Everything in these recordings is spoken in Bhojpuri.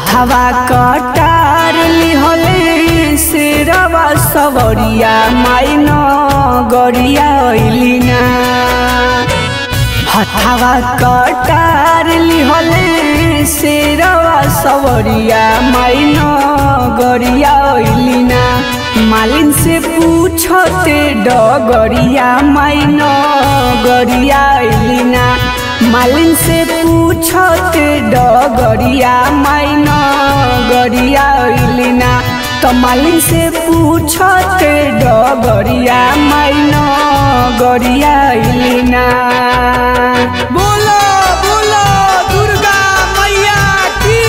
हथवा कटार लिहले शेरवा सवरिया माइन गरिया अइलिना हथवा कटार लिहले शेरवा सवरिया माइन गरिया अइलिना मालिन से पूछते डगरिया माइन गरिया अइलिना मालिन से पूछते डगरिया माइन गरिया अइलिना तो मालिन से पूछते डगरिया माइन गरिया अइलिना बोलो बोलो दुर्गा मैया की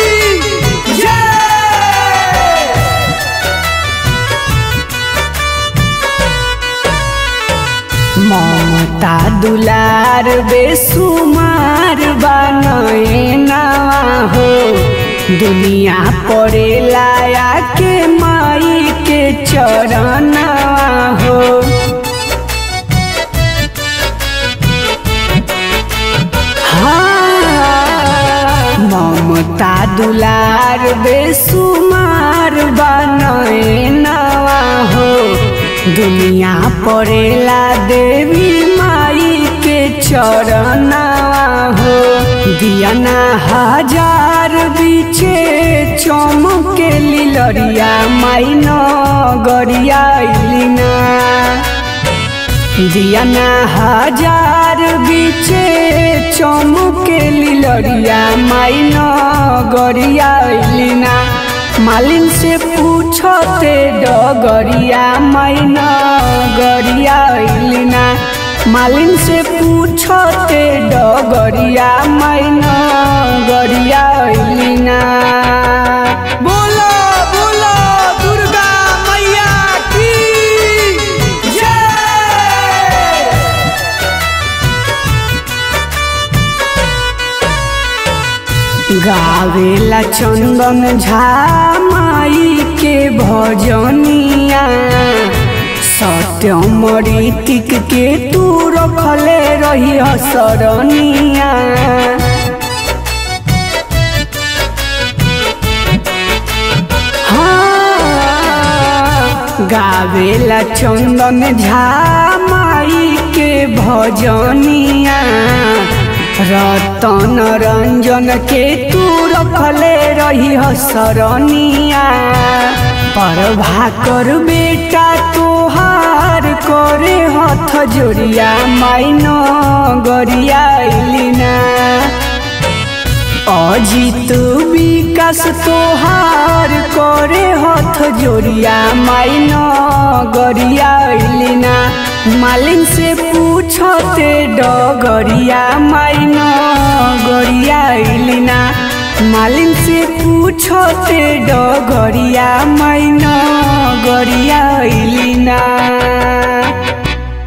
जय ममता दुलार बेसुमार बनना हो दुनिया पड़े लाया के माई के चरना हो हाँ, ममता दुलार बेसुमार बनना हो दुनिया पड़ेला देवी माई के चरना हो दियाना हजार बीचे चमके लिलरिया माई न गरिया अइलिना दियाना हजार बीचे चमके लिलरिया माई न गरिया अइलिना मालिन से पूछते डगरिया माई न गरिया अइलिना मालिन से पूछते डगरिया माई न गरिया अइलिना बोलो बोलो दुर्गा मैया की जय गावेला चंदन झा माई के भजनिया सत्यम ऋतिक के तू रखले रही सरनिया हाँ, गावेला चंदन झा माई के भजनिया रतन रंजन के तू रखले रही सरनिया परभा कर बेटा तोहार करे हथ जोड़िया माइन गरिया अइलिना अजित विकास तोहार करे हथ जोड़िया माइन गरिया अइलिना मालिन से पूछते डगरिया माइन गरिया अइलिना मालिन से पूछते डगरिया माइन गरिया अइलिना